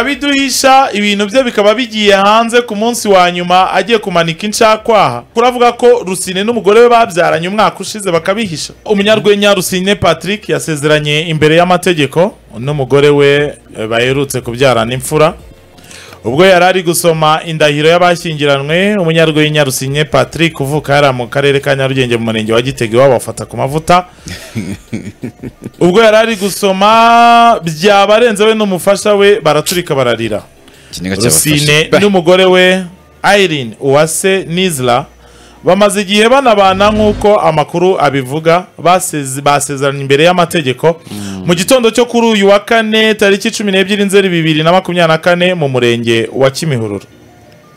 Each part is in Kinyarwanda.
akabiduhisha ibintu bye bikaba bigiye hanze ku munsi wa nyuma agiye kumanika inshakwaha kuravuga ko rusine n'umugore we babyaranye umwaka ushize bakabihisha umunyarwenya rusine patrick yasezeranye imbere y'amategeko n'umugore we eh, baherutse kubyarana imfura ubwo yari ari gusoma indahiro y'abashyingiranywe umunyarwenya rusinye patrick uvuka yari mu karere ka nyarugenge mu murenge wa gitega iwabo bafata ku mavuta ubwo yari ari gusoma byabarenze we n'umufasha we baraturika bararira ikiniga rusine cyabafashe n'umugore we irene uwase nizla bamaze igihe banabana nk'uko amakuru abivuga baseze- basezeranye imbere y'amategeko mu gitondo cyo kuri uyu wa kane tariki cumi n'ebyiri nzeri bibiri na makumyabiri na kane mu murenge wa kimihururu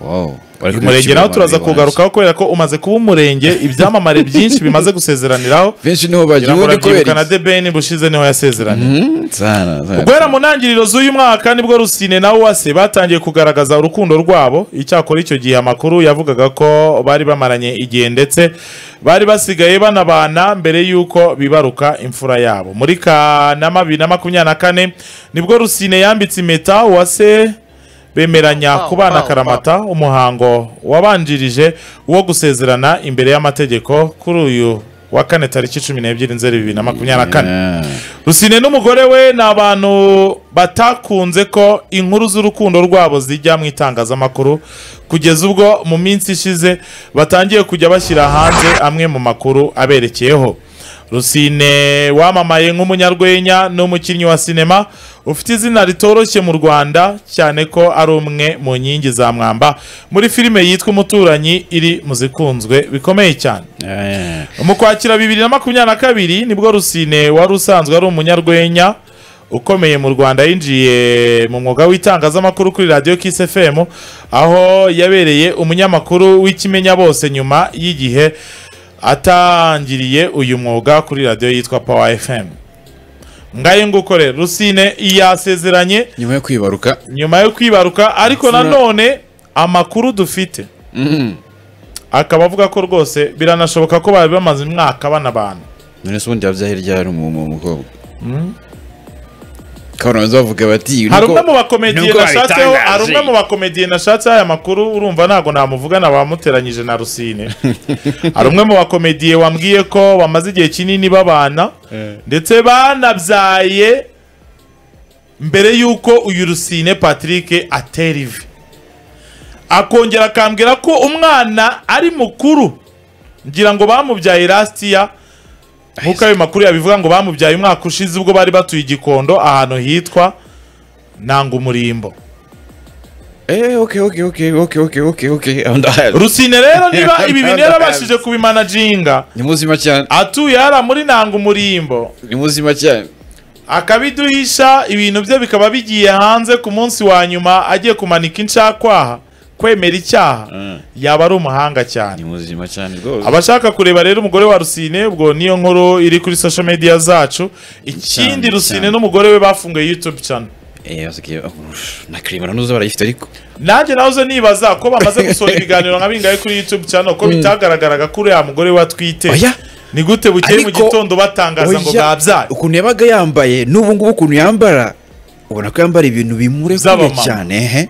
Wow. Bari uyu murenge nawo kubicira turaza abantu kugarukaho kubera ko umaze kuba umurenge ibyamamare byinshi bimaze gusezeraniraho benshi niho ngira bagiye ngo ubundi kubera urabyibuka na debeni bushize niho yasezeranye iki? Sana, sana. guhera mu ntangiriro z'uyu mwaka nibwo rusine na uwase batangiye kugaragaza urukundo rwabo icyakora icyo gihe amakuru yavugaga ko bari bamaranye igihe ndetse bari basigaye banabana mbere y'uko bibaruka imfura yabo muri kanama bibiri na makumyabiri na kane nibwo rusine yambitse impeta uwase bemeranya kubana akaramata umuhango wabanjirije wo gusezerana imbere y'amategeko kuri uyu wa kane tariki cumi n'ebyiri nzeri bibiri na makumyabiri na kane Yeah. rusine n'umugore we ni abantu batakunze ko inkuru z'urukundo rwabo zijya mu itangazamakuru kugeza ubwo mu minsi ishize batangiye kujya bashyira hanze amwe mu makuru aberekeyeho rusine wamamaye nk'umunyarwenya n'umukinnyi wa sinema ufite izina ritoroshye mu rwanda cyane ko ari umwe mu nkingi za mwamba muri filime yitwa umuturanyi iri mu zikunzwe bikomeye cyane Yeah, yeah. mu kwakira bibiri na makumyabiri na kabiri nibwo rusine wari usanzwe ari umunyarwenya ukomeye mu rwanda yinjiye mu mwuga w'itangazamakuru kuri radiyo kisi fm aho yabereye umunyamakuru w'ikimenya bose nyuma y'igihe atangiriye uyu mwuga kuri radiyo yitwa power fm ngayo nguko rero rusine yasezeranye nyuma yo kwibaruka nyuma yo kwibaruka ariko Imfura. nanone amakuru dufite akaba avuga ko rwose biranashoboka ko bari bamaze umwaka banabana none se ubundi yabyaye ryari umu- umu- umukobwa kabanza bavuga bati hari nuko- umwe mu bakomediye nuko nashatseho babitangaje. hari umwe mu bakomediye nashatseho aya makuru urumva ntabwo namuvugana bamuteranyije na rusine hari umwe mu bakomediye wambwiye ko bamaze igihe kinini babana ndetse banabyaye mbere y'uko uyu rusine patrick atera ivi akongera akambwira ko umwana ari mukuru ngira ngo bamubyaye lasiya nk'uko ayo makuru yabivuga ngo bamubyaye umwaka ushize ubwo bari batuye i gikondo ahantu hitwa nangumurimbo Eh, okay, okay, okay, okay, okay, okay, okay. Ah, ndahazi. rusine rero niba ibi bintu yarabashije kubimanajinga ni muzima cyane atuye hariya muri nangumurimbo ni muzima cyane akabiduhisha ibintu bye bikaba bigiye hanze ku munsi wa nyuma agiye kumanika inshakwaha kwemera icyaha yaba ari umuhanga cyane ni muzima cyane rwose abashaka kureba rero umugore wa rusine ubwo niyo nkuru iri kuri social media zacu ikindi Cyane, rusine cyane. n'umugore we bafunguye youtube channel eh basigaye ah, na kirima nanuze barayifite ariko nanjye nawe uze nibaza ko bamaze gusohora ibiganiro nka bingahe kuri youtube channel ko bitagaragaraga ko uriya mugore we atwite Oya. ni gute bukeye mu Ariko- gitondo batangaza ngo Oya, babyaye ukuntu yabaga yambaye n'ubu ngubu ukuntu yambara ubona ko yambara ibintu bimure kure Z'abamama. cyane ehe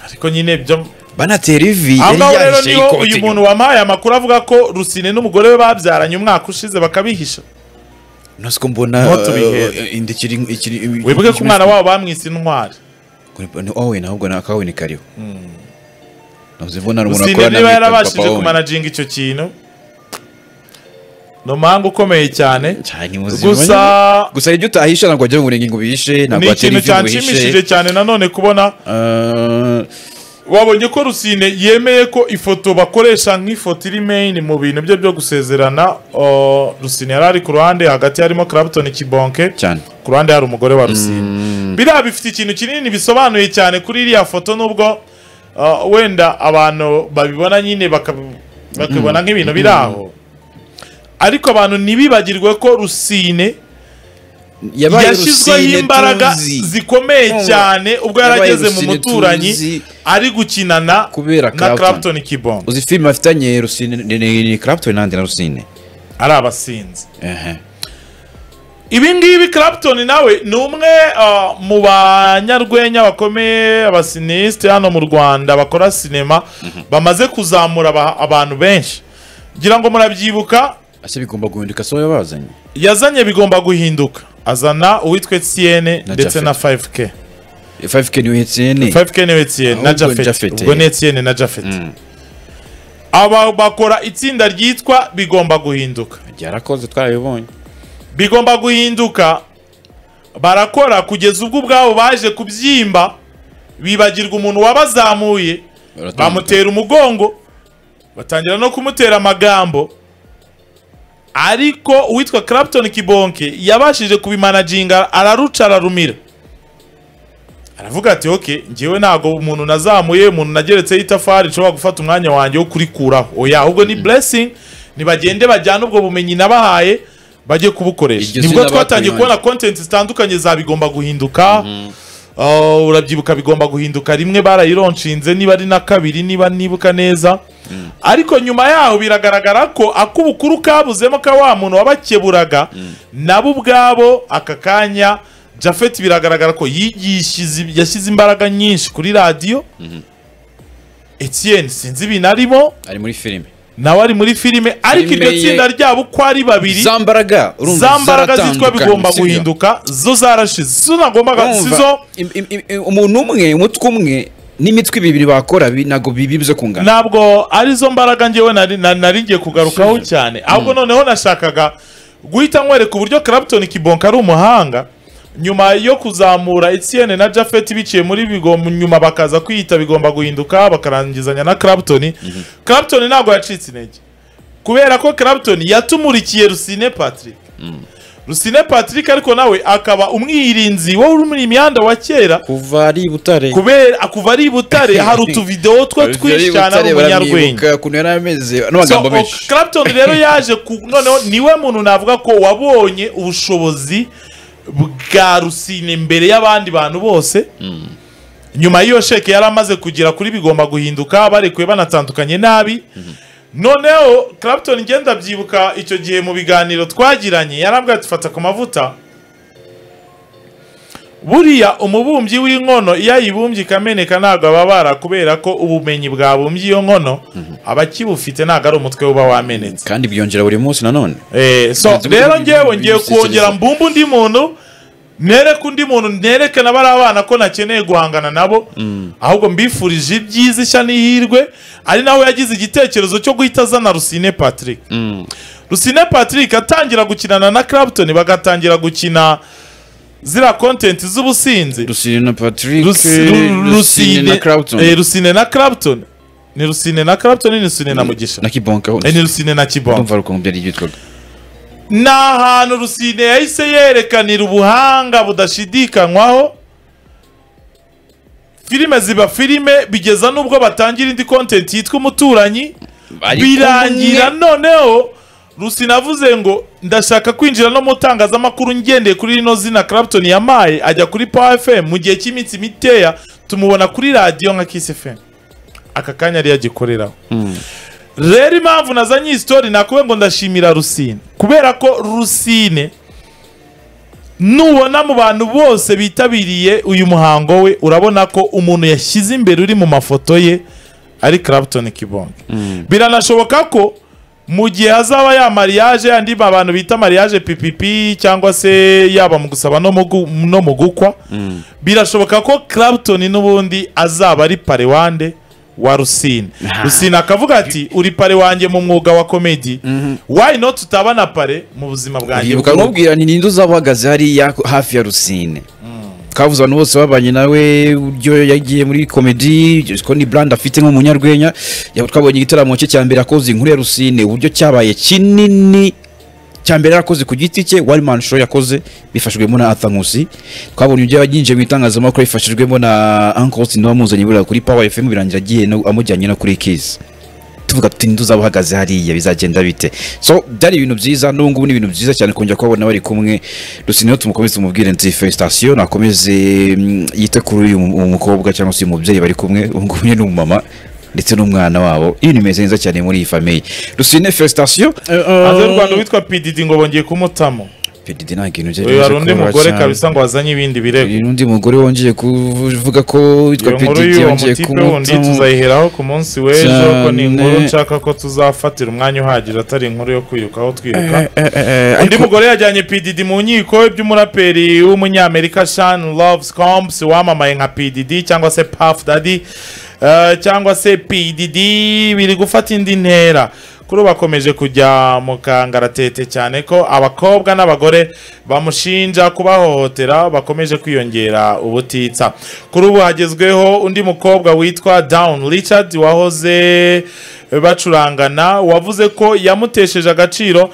ariko nyine byo banatera ivi aho yari ngaho rero yahishe niho ikote uyu inyuma. muntu wampaye amakuru avuga ko rusine n'umugore we babyaranye umwaka ushize bakabihisha nose ko mbona Niho tubihere. eh, inda ikiri ikiri wibuke ko umwana wabo bamwise intwari wowe nahubwo na kawe ni kariho navuze mbona hari umuntu rusine akorana niba na yarabashije papa wowe. kumanajinga icyo kintu ni umuhanga ukomeye cyane cyane ni muzima gusa nyine. gusa ibyo utahisha ntabwo wajya mu ngo ubihishe ntabwo ni ikintu watera ivi ngo uhishe cyanshimishije cyane nanone kubona Eh, wabonye ko rusine yemeye ko ifoto bakoresha nk'ifoto iri main mu bintu bye byo gusezerana o, rusine yari ari ku ruhande hagati harimo Clapton Kibonke cyane ku ruhande hari umugore wa rusine biriya bifite ikintu kinini bisobanuye cyane kuri iriya foto nubwo uh, wenda abantu babibona nyine baka- bakabibona nk'ibintu biri aho ariko abantu ntibibagirwe ko rusine yabaye yashyizweho Rusine imbaraga tuzi. zikomeye Urumva? cyane ubwo Yabaye yarageze mu Rusine muturanyi tuzi ari gukinana kubera na Clapton. Clapton Kibongo uzi filime afitanye rusine ni- ni- ni Clapton n'andi na rusine ari abasinzi ehe ibi ngibi clapton nawe ni umwe ah, mu banyarwenya bakomeye abasinisite hano mu rwanda bakora sinema bamaze kuzamura aba- abantu benshi ngira ngo murabyibuka ese bigomba guhinduka si wowe wabazanye yazanye bigomba guhinduka azana uwitwa etiyene Na ndetse na 5k 5k niwe etiyene 5k niwe etiyene na Ahubwo ni jafeti Japhet, ubwo ni eh. etiyene na jafeti aba bakora itsinda ryitwa bigomba guhinduka ryarakoze twarabibonye bigomba guhinduka barakora kugeza ubwo ubwabo baje kubyimba bibagirwa umuntu wabazamuye bamutera umugongo batangira no kumutera amagambo ariko uwitwa Clapton Kibonke yabashije kubimanaginga araruca ararumira aravuga ati oke njyewe ntago umuntu nazamuye umuntu nageretseho itafari nshobora gufata umwanya wanjye wo kurikuraho oya ahubwo ni blessing nibagende bajyane ubwo bumenyi nabahaye bajye kubukoresha Iryo nibwo zina twatangiye batuyonye. kubona content zitandukanye za bigomba guhinduka Oh, urabyibuka bigomba guhinduka rimwe barayironshinze niba ari na kabiri niba nibuka neza ariko nyuma yaho biragaragara ko ak'ubukuru kabuzemo ka wa muntu wabakeburaga nabo ubwabo aka kanya jafeti biragaragara ko yigishije yashyize imbaraga nyinshi kuri radiyo Etienne sinzi ibintu arimo ari muri filime nawe ari muri filime ariko iryo Filime ye- tsinda ryabo uko ari babiri za mbaraga urumva za mbaraga zitwa zaratandukanye, bigomba sibyo? guhinduka zo zarashize zo nagombaga Urumva, sizo im- im- im- im- umuntu umwe umutwe umwe n'imitwe ibibiri bakora bi- ntabwo bibibuze kungana ntabwo arizo mbaraga ngewe nari- na- nari ngiye kugarukaho cyane ahubwo noneho nashakaga guhita nkwereka uburyo Clapton Kibonke ari umuhanga nyuma yo kuzamura Etienne na Jafet biciye muri bigomba nyuma bakaza kwiyita bigomba guhinduka bakarangizanya na Clapton Clapton ntabwo yacitse intege kubera ko Clapton yatumurikiye Rusine Patrick Rusine Patrick ariko nawe akaba umwirinzi wo muri imyanda wa kera kuva ari i butare kubera kuva ari i butare hari utuvidewo two twinshi cyane ari umunyarwenya ukuntu yari ameze So, n'amagambo o- menshi Clapton rero yaje ku noneho niwe muntu navuga ko wabonye ubushobozi bwa rusine imbere y'abandi bantu bose nyuma y'iyo sheke yari amaze kugera kuri bigomba guhinduka barekuye banatandukanye nabi noneho Clapton ngenda byibuka icyo gihe mu biganiro twagiranye yarambwira ati fata ku mavuta buriya umubumbyi w'inkono iyo ayibumbye ikameneka ntabwo ababara kubera ko ubumenyi bwabumbye iyo nkono aba akibufite ntabwo ari umutwe uba wamenetse kandi byongera buri munsi nanone Eh, so Ntabwo rero ubundi ngewe bundi ngiye busekeje. kongera mbumba undi muntu nereke undi muntu nereke n'abari abana ko nakeneye guhangana nabo ahubwo mbifurije ibyiza ishya n'ihirwe ari nawe yagize igitekerezo cyo guhita azana rusine patrick rusine patrick atangira gukinana na clapton bagatangira gukina ziriya kontenti z'ubusinzi rusine na patrick Rusi- Ru- rusine na clapton eh, rusine na clapton ni rusine na clapton ni rusine na mugisha na kibonkaho Eh, ni rusine na kibongo ndumva rukungu byari byitwaga ni ahantu rusine yahise yerekanira ubuhanga budashidikanywaho filime ziba filime bigeza n'ubwo batangira indi kontenti yitwa umuturanyi Bari birangira kumwe. noneho rusine avuze ngo ndashaka kwinjira no mu itangazamakuru ngendeye kuri rino zina Clapton yamaye ajya kuri Power FM mu gihe cy'iminsi miteya tumubona kuri radiyo nka Kiss FM aka kanya yari yagikoreraho rero impamvu nazanye iyi sitori nakuwe ngo ndashimira rusine kubera ko rusine nubona mu bantu bose bitabiriye uyu muhango we urabona ko umuntu yashyize imbere uri mu mafoto ye ari Clapton Kibonge biranashoboka ko mu gihe hazaba ya mariage yandi abantu bita mariage pipipi cyangwa se yaba mu gusaba no mu gu- no mu gukwa birashoboka ko Clapton n'ubundi azaba ari parewande wa Rusine Rusine akavuga ati uri pare wanjye mu mwuga wa komedi why not tutabana pare mu buzima bwanjye uribuka bw'urugo?" nkubwira ni ninde uzaba uhagaze hariya hafi ya rusine twavuze abantu bose babanye nawe uburyo yagiye muri komedi ko ni brand afite nk'umunyarwenya Ya- twabonye igitaramo cye cya mbere akoze inkuru ya rusine uburyo cyabaye kinini cya mbere yarakoze ku giti cye wari man show yakoze bifashijwemo na Athankusi twabonye ibyo yinjiye mu itangazamakuru bifashijwemo na Uncle Austin wamuzanye buriya kuri Power FM birangira agiye no- amujyanye no kuri Kiss tuvuga tuti ntuzaba uhagaze hariya bizagenda bite so byari ibintu byiza n'ubu ngubu ni ibintu byiza cyane kongera kubabona bari kumwe rusine rero tumukomeze tumubwire nti felicitation nakomeze mm, yite kuri uyu mu- mukobwa cyangwa se uyu mubyeyi bari kumwe ubu ngubu ni umumama ndetse n'umwana wabo ibintu bimeze neza cyane muri iyi famiye rusine felicitation hanze y'u rwanda witwa pdd ngo bongeye kumutamo pedidi nta kintu cye uyu hari undi koroha mugore cyane. kabisa ngo wazanye ibindi birego Uyu ni undi mugore wongeye kuvuga ko witwa iyo nkuru pedidi y'uwo yongeye mutipe wundi kumuta tuzayiheraho ku munsi w'ejo ko ni inkuru Cyane. nshaka ko tuzafatira umwanya uhagije atari inkuru yo kwirukaho twiruka Eh, eh, eh, undi ariko- mugore yajyanye pdd mu nkiko iby'umuraperi w'umunyamerika shan loves combs wamamaye nka pdd cyangwa se puff daddy eh, cyangwa se pdd biri gufata indi ntera kuri ubu bakomeje kujya mu kangaratete cyane ko abakobwa n'abagore bamushinja kubahohotera bakomeje kwiyongera ubutitsa kuri ubu hagezweho undi mukobwa witwa down richard wahoze bacurangana wavuze ko yamutesheje agaciro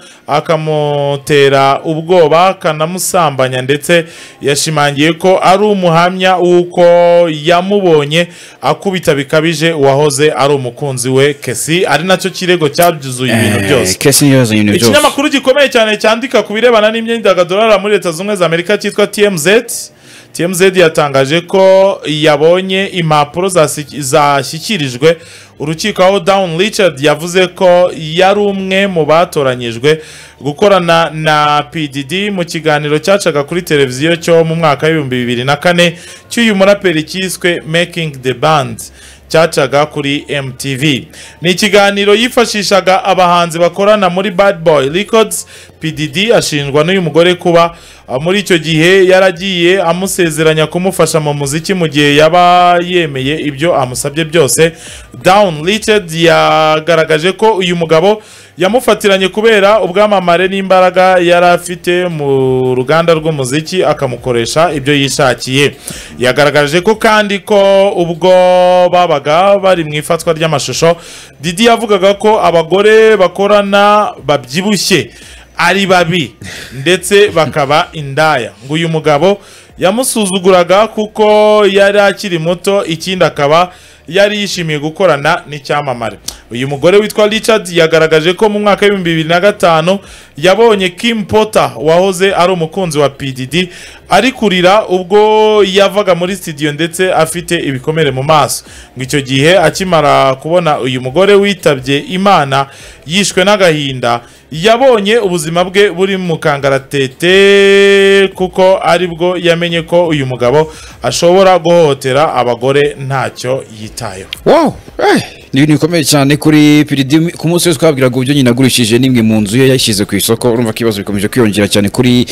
akamutera ubwoba akanamusambanya ndetse yashimangiye ko ari umuhamya w'uko yamubonye akubita bikabije uwahoze ari umukunzi we kesi ari nacyo kirego cyabyizuye ibintu Eh, byose kesi niyo yazanye ibintu byose ikinyamakuru gikomeye cyane cyandika ku birebana n'imyidagaduro hariya muri leta zunze ubumwe za amerika cyitwa tmz tmz yatangaje ko yabonye impapuro zasi- zashyikirijwe urukiko aho down richard yavuze ko yari umwe mu batoranyijwe gukorana na pdd mu kiganiro cyacaga kuri televiziyo cyo mu mwaka w'ibihumbi bibiri na kane cy'uyu muraperi cyiswe making the band cyacaga kuri MTV ni ikiganiro yifashishaga abahanzi bakorana muri Bad Boy Records PDD ashinjwa n'uyu mugore kuba ah, muri icyo gihe yaragiye amusezeranya kumufasha mu muziki mu gihe yaba yemeye ibyo amusabye byose Down Richard yagaragaje ko uyu mugabo yamufatiranye kubera ubwamamare n'imbaraga yari afite mu ruganda rw'umuziki akamukoresha ibyo yishakiye yagaragaje ko kandi ko ubwo babaga bari mu ifatwa ry'amashusho didi yavugaga ko abagore bakorana babyibushye ari babi ndetse bakaba indaya ngo uyu mugabo yamusuzuguraga kuko yari akiri muto ikindi akaba yari yishimiye gukorana n'icyamamare uyu mugore witwa richard yagaragaje ko mu mwaka w'ibihumbi bibiri na gatanu yabonye kim potter wahoze ari umukunzi wa pdd ari kurira ubwo yavaga muri studio ndetse afite ibikomere mu maso ngo icyo gihe akimara kubona uyu mugore witabye imana yishwe n'agahinda yabonye ubuzima bwe buri mu kangaratete kuko ari bwo yamenye ko uyu mugabo ashobora guhohotera abagore ntacyo yitayeho wow eh, ni ibintu bikomeye cyane kuri piridi ku munsi wese twabwiraga uburyo nyina agurishije n'imwe mu nzu ye yashyize ku isoko urumva ko ibibazo bikomeje kwiyongera cyane kuri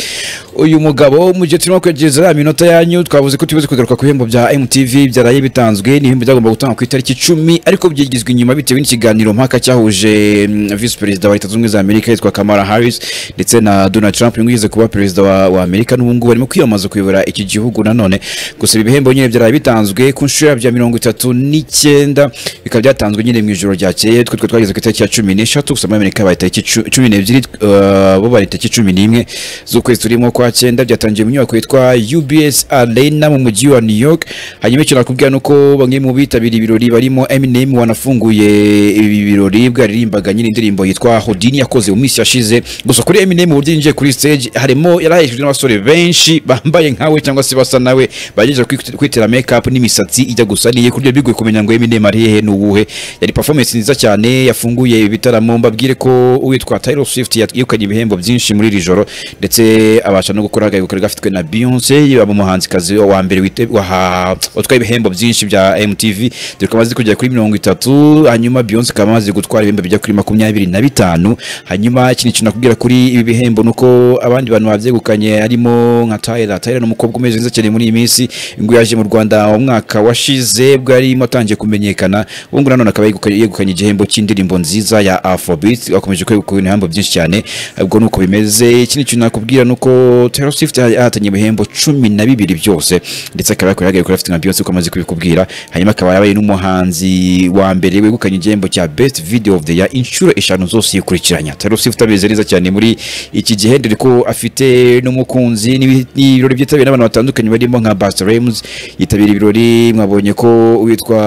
uyu mugabo mu gihe turimo kwegereza ya minota yanyu twavuze ko tubuze kugaruka ku bihembo bya MTV byaraye bitanzwe n'ibihembo byagomba gutangwa ku itariki icumi ariko byigizwe inyuma bitewe n'ikiganiro mpaka cyahuje mm, visi perezida wa leta zunze ubumwe za amerika yitwa kamara harris ndetse na donald trump niwe ugeze kuba perezida wa, wa amerika n'ubu ngubu barimo kwiyamamaza kuyobora iki gihugu nanone gusa ibi bihembo nyine byaraye bitanzwe ku nshuro bya mirongo itatu n'icyenda bikaba byatanzwe nyine mu ijoro ryakeye twe twe twageze ku itariki ya cumi n'eshatu gusa muri amerika baye itariki cu- cumi n'ebyiri eh, bo bari itariki cumi n'imwe z'ukwezi turimo kwa cyenda byatangiye mu nyubako yitwa ubs arena mu mujyi wa new york hanyuma icyo nakubwira ni uko bamwe mu bitabiriye ibirori barimo eminem wanafunguye ibi birori bwo yaririmbaga nyine indirimbo yitwa hodini yakoze mu minsi yashize gusa kuri eminem uburyo yinjiye kuri stage harimo yarahejwe n'abasore benshi bambaye nkawe cyangwa se basa nawe bagejeje kwit- kwitera make up n'imisatsi ijya gusa niye kurya bigoye kumenya ngo Eminem ari hehe ni uwuhe yari performance nziza cyane yafunguye ibitaramo mbabwire ko uwitwa Taylor Swift yegukanye ibihembo byinshi muri iri joro ndetse abasha no gukora agahegukana gafitwe na Beyonce yaba umuhanzikazi wa mbere wite- waha- watwaye ibihembo byinshi bya MTV dore ko amaze kugera kuri mirongo itatu hanyuma Beyonce ikaba amaze gutwara ibihembo bijya kuri makumyabiri na bitanu hanyuma ikintu kintu nakubwira kuri ibi bihembo ni uko abandi bantu babyegukanye harimo nka Tyler Tyler ni umukobwa umeze neza cyane muri iyi minsi ngo yaje mu Rwanda mu mwaka washize bwo yarimo atangiye kumenyekana ubu ngubu nanone akaba yegukanye- yegukanye igihembo cy'indirimbo nziza ya Afrobeat akomeje kwegukana ibihembo byinshi cyane ubwo ni uko bimeze ikindi kintu nakubwira ni uko Taylor Swift yahatanye ibihembo cumi na bibiri byose ndetse akaba yakoreye agakorera afite nka Beyonce uko amaze kubikubwira hanyuma akaba yabaye n'umuhanzi wa mbere wegukanye igihembo cya Best Video of the Year inshuro eshanu zose yikurikiranya Taylor Swift ameze neza cyane muri iki gihe dore ko afite n'umukunzi n'ibi- n'ibirori byitabiriwe n'abantu batandukanye barimo nka Busta Rhymes yitabira ibirori mwabonye ko uwitwa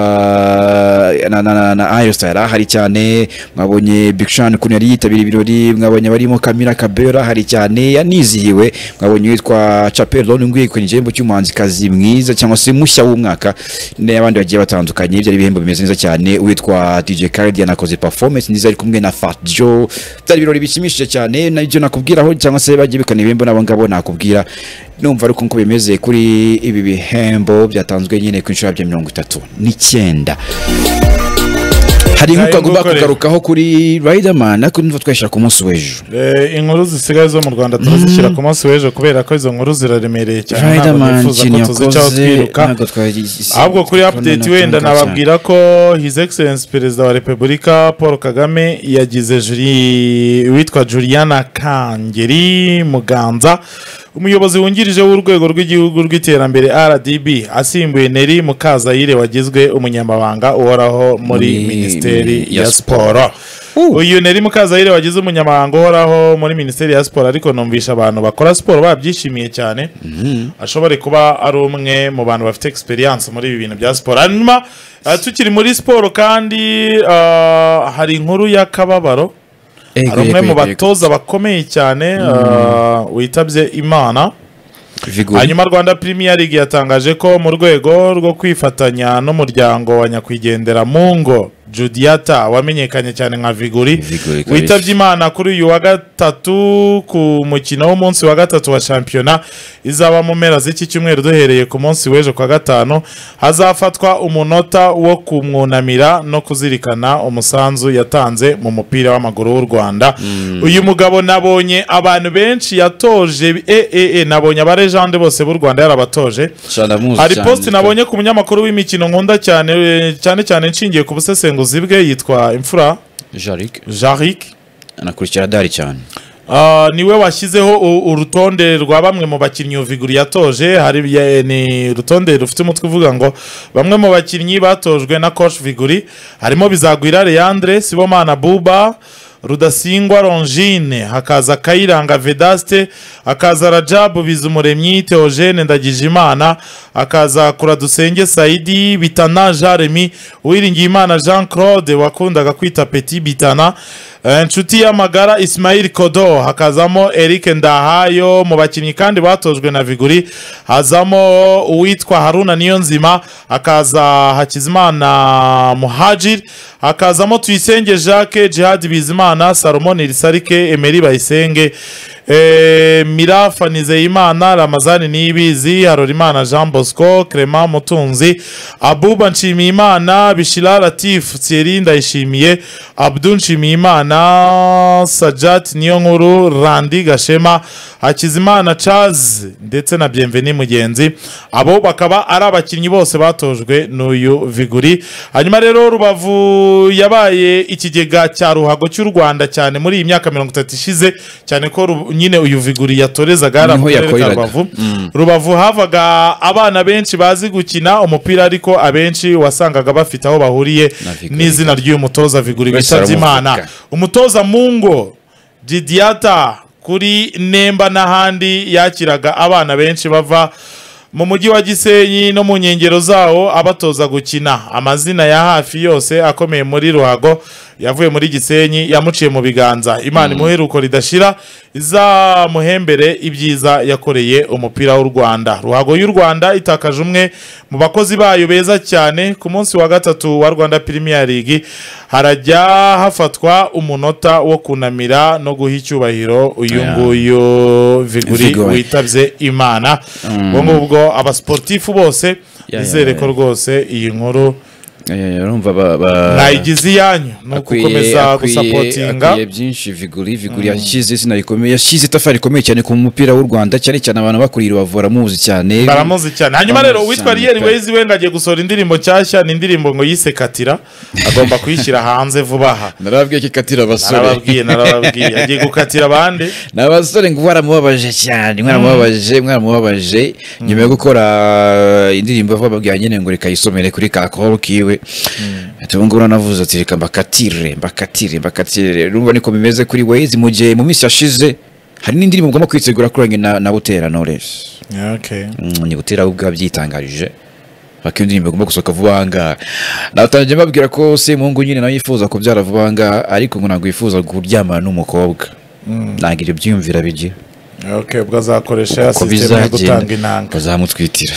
na na na na Harry Styles ahari cyane mwabonye Big Sean ukuntu yari yitabira ibirori mwabonye barimo Camila Cabello ahari cyane yanizihiwe mwabonye uwitwa capel loni ngwiye ku gihembo cy'umuhanzikazi mwiza cyangwa se mushya w'umwaka n'abandi bagiye batandukanye byari ibihembo bimeze neza cyane uwitwa dj karidi yanakoze performance nziza ari kumwe na fat joe byari ibirori bishimishije cyane nabyo nakubwiraho cyangwa se bagiye bikana ibihembo nabo ngabo nakubwira numva ariko uko bimeze kuri ibi bihembo byatanzwe nyine ku inshuro ya mirongo itatu n'icyenda hari inkuru Hari tugomba inkuru ikorera. kugarukaho kuri riderman ariko niba twayishyira ku munsi w'ejo Eh, inkuru zisigaye zo mu rwanda turazishyira ku munsi w'ejo kubera ko izo nkuru ziraremereye cyane ntabwo riderman nifuza ikintu ko tuzicaho yakoze twiruka ntabwo twagize ahubwo kuri update wenda nababwira ko his excellence perezida wa repubulika paul kagame yagize juri witwa juliana kangeri muganza umuyobozi wungirije w'urwego rw'igihugu rw'iterambere rdb asimbuye neri mukazayire wagizwe umunyamabanga uhoraho muri Muri minisiteri mi- ya ya siporo uyu neri mukazayire wagize umunyamabanga uhoraho muri minisiteri ya siporo ariko numvisha abantu bakora siporo babyishimiye cyane ashobore kuba ari umwe mu bantu bafite experience muri ibi bintu bya siporo hanyuma eh, tukiri muri siporo kandi eh, hari inkuru y'akababaro hari umwe mu batoza bakomeye cyane eh, witabye imana hanyuma rwanda premier league yatangaje ko mu rwego rwo kwifatanya n'umuryango wa nyakwigendera mu ngo judiata wamenyekanye cyane nka viguri Viguri, kabisa. witabye imana kuri uyu wa gatatu ku mukino w'umunsi wa gatatu wa shampiyona izaba mu mpera z'iki cyumweru duhereye ku munsi w'ejo kwa gatanu hazafatwa umunota wo kumwunamira no kuzirikana umusanzu yatanze mu mupira w'amaguru w'u rwanda uyu mugabo nabonye abantu benshi yatoje e, e, e, nabonye abarejande bose b'u rwanda yarabatoje hari post nabonye ku munyamakuru w'imikino nkunda cyane eh, cyane cyane nshingiye ku busesenguzi bwe yitwa imfura jarik jaric anakurikira dari cyane Ah, niwe washyizeho u- urutonde rwa bamwe mu bakinnyi viguri yatoje hari ya- ni urutonde rufite umutwe uvuga ngo bamwe mu bakinnyi batojwe na coach viguri harimo bizagwira leandre sibomana buba rudasingwa longine hakaza kayiranga vedaste hakaza rajabu bizumuremyi teogene ndagijimana hakaza kuradusenge saidi bitana jaremi uwiringiyimana jean claude wakundaga kwita petit bitana Eh, inshuti y'amagara ismail kodo hakazamo eric ndahayo mu bakinnyi kandi batojwe na viguri hazamo uwitwa haruna niyonzima hakaza hakizimana muhajir hakazamo tuyisenge jacques jihad bizimana salomon irisarike emeri bayisenge eh, mirafa nizeyimana ramazani niyibizi harorimana jean bosco clement mutunzi abuba nshimiyimana bishira latif thierry ndayishimiye abdu nshimiyimana sajat niyo nkuru randi gashema hakizimana charles ndetse na bienveni mugenzi abo bakaba ari abakinnyi bose batojwe n'uyu viguri hanyuma rero rubavu yabaye ikigega cya ruhago cy'u rwanda cyane muri iyi myaka mirongo itatu ishize cyane ko ru- nyine uyu viguri yatorezaga yari Niho mu karere ka yakoreraga. rubavu rubavu havaga abana benshi bazi gukina umupira ariko abenshi wasangaga bafite aho bahuriye Na Viguri. n'izina ry'uyu mutoza viguri Wese bitabye imana aramuvuga. umutoza mungo didiata kuri nemba n'ahandi yakiraga abana benshi bava mu mujyi wa gisenyi no mu nkengero zawo abatoza gukina amazina ya hafi yose akomeye muri ruhago yavuye muri gisenyi yamuciye mu biganza imana imuhe iruko ridashira izamuhembere ibyiza yakoreye umupira w'u rwanda ruhago y'u rwanda itakaje umwe mu bakozi bayo beza cyane ku munsi wa gatatu wa rwanda Premier League harajya hafatwa umunota wo kunamira no guha icyubahiro uyu Yeah. nguyu viguri Viguri. witabye imana ubwo ngubwo abasportifu bose yeah, bizere ko yeah. rwose iyi nkuru urumva ba- ba- nayigize iyanyu ni akwiye- ugukomeza akwiye- gusapotinga akwiye byinshi viguri viguri yashyize izina rikomeye yashyize itafari rikomeye cyane ku mupira w'u rwanda cyane cyane abantu bakuriye bavura muzi cyane baramuzi cyane hanyuma rero Baramuzi uwitwa cyane, riyeri pe. wezi wenda agiye gusohora indirimbo nshyashya ni indirimbo ngo yise katira agomba kuyishyira hanze vuba aha narababwiye ko ikatira abasore narababwiye narababwiye agiye gukatira abandi ni abasore ngo waramubabaje cyane mwaramubabaje mwaramubabaje nyuma yo gukora indirimbo bababwira nyine ngo reka yisomere kuri ka koro kiwe ati ubu ngubu navuze ati reka mbakatire mbakatire mbakatire urumva niko bimeze kuri wezi mu gihe mu minsi yashize hari n'indirimbo ugomba kwitegura kuri njye na, na butera knowledge Okay. Mm, ni gutera ubwo byitangarije baka iyo ndirimbo igomba gusohoka vuba aha ngaha natangiye mbabwira ko semungu nyine nawe yifuza kubyara vuba aha ngaha ariko ngo ntabwo yifuza kuryamana n'umukobwa ntabwo ibyo byiyumvira bigira okay ubwo azakoresha uko ya sisitemu yo bizagenda gutanga inanga bazamutwitira